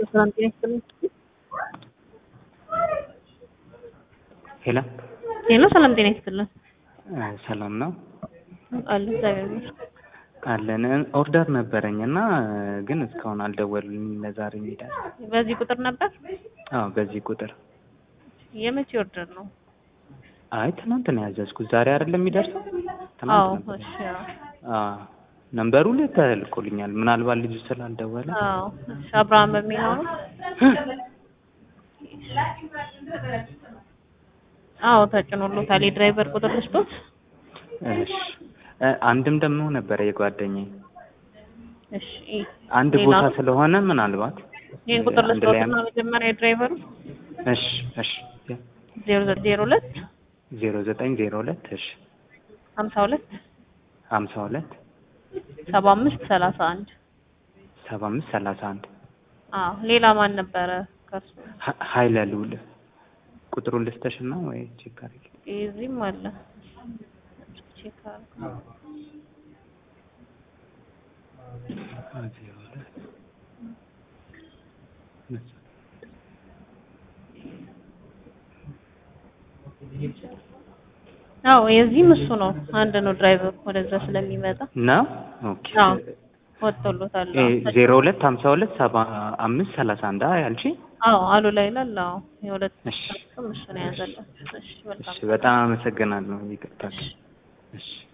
ሰላም ጤና ይስጥልኝ። ሄሎ ሄሎ ሰላም ጤና ይስጥልኝ። ሰላም ነው አለ እግዚአብሔር ይመስገን። አለን። ኦርደር ነበረኝ እና ግን እስካሁን አልደወሉልኝም። ለዛሬ ይሄዳል። በዚህ ቁጥር ነበር? አዎ በዚህ ቁጥር። የመቼ ኦርደር ነው? አይ ትናንት ነው ያዘዝኩት። ዛሬ አይደለም የሚደርሰው? አዎ ትናንት ነበር። እሺ። አዎ አዎ ነምበሩ ላይ ተልኮልኛል። ምናልባት ልጁ ስላልደወለ አዎ እሺ። አብርሃም በሚለው ነው? አዎ ተጭኖሎታል። የድራይቨር ቁጥር ልስጦት? እሺ እ አንድም ደግሞ ነበረ የጓደኛዬ እሺ። አንድ ሌላ? ቦታ ስለሆነ ምናልባት ይህን ቁጥር አንድ ላይ ልስጦትና መጀመሪያ የድራይቨሩ እሺ እሺ ዜሮ ዘ- ዜሮ ሁለት ዜሮ ዘጠኝ ዜሮ ሁለት እሺ ሀምሳ ሁለት ሀምሳ ሁለት ሰባ አምስት ሰላሳ አንድ ሰባ አምስት ሰላሳ አንድ አዎ ሌላ ማን ነበረ ከሱ? ሀ- ሀይለ ልዑል ቁጥሩን ልስተሽ እና ወይ ቼክ አድርጊ። እዚህም አለ ቼክ አድርገው። ዜሮ ሁለት አዎ የዚህም እሱ ነው። አንድ ነው ድራይቨር ወደዛ ስለሚመጣ ነው ኦኬ አዎ ወጥቶሎታል። እ አዎ ዜሮ ሁለት ሀምሳ ሁለት ሰባ አምስት ሰላሳ አንድ አ ያልሽ አዎ አሉ ላይ ይላል። አዎ የሁለት እሺ ስም እሱ ነው የያዘለት። እሺ እሺ መልካም በጣም አመሰግናለሁ ይቅርታ እሺ